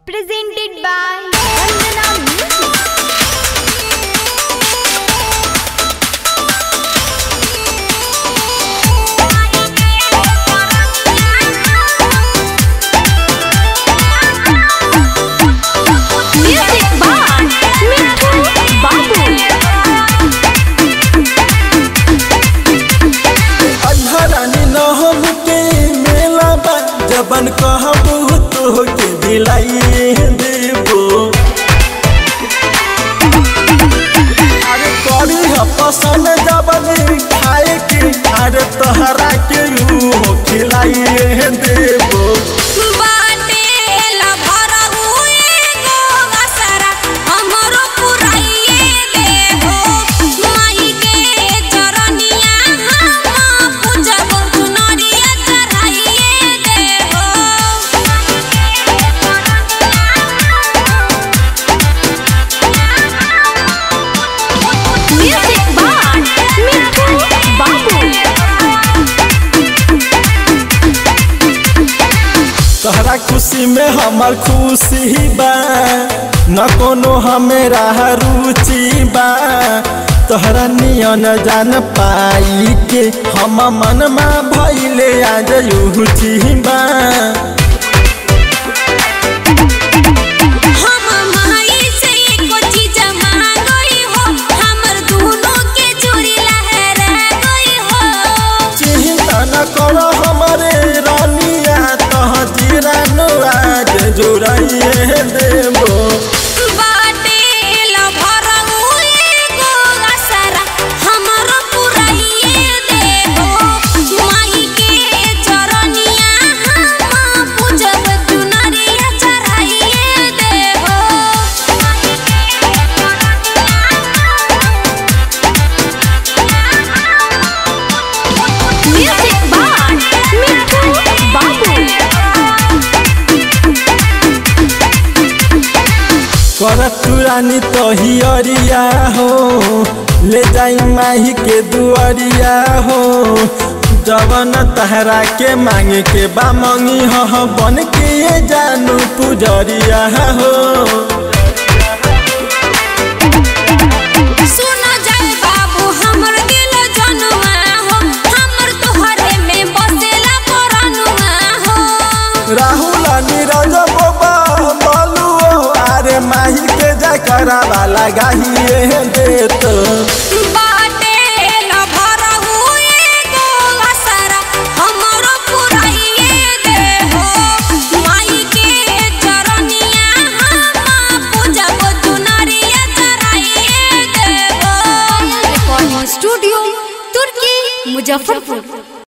presented by Vandana Music. Music by Mithu Babu. अधरानी नहम के मेला बा जबन कहबू तो के दिलाई देबो अरे करी ह पसंद जबन खाए के अरे तोहरा के ऊ हो खिलाई देबो बाटेला भरा हुए गो असरा हमरो पुराइए देहो माई के चरनिया हम पूजब चुनरिया चढ़ाइए देहो Music by Mithu Babu. तोहरा खुशी में हमर खुशी बा न कोनो हमेरा रुचि बा तोहरा नियन जान पाई के हम मनमा भैले आज युची बा हम माई से एको चीज मांगई हो हमर दोनों के चूड़ी लहरा गई हो चिंता न करो हमारे रानिया तह जीरानु आज जुड़ाइए देबो बाटेला भरा हुए गो असरा हमरो पुराइए देहो माई के चरनिया हम पूजब चुनरिया चढ़ाइए देहो Music by Mithu Babu. कर तुरानी तहियरिया हो ले जाई माही के दुआरिया हो जवन तहरा के मांगे के बा मंगी हो बन के ये जानू पुजरिया हो सुनो जाए बाबू हमर दिल जनुआ हो हमर तोहरे में बसेला परनुआ हो राहुल नीरज बाबा बालू अरे माही के जा करावा लगाइए देत बाटेला भरा हुए गो असरा हमरो पुराइए देहो माई के चरनिया हम पूजब चुनरिया चढ़ाइए देहो Recording Studio, Turkey, Muzaffarpur.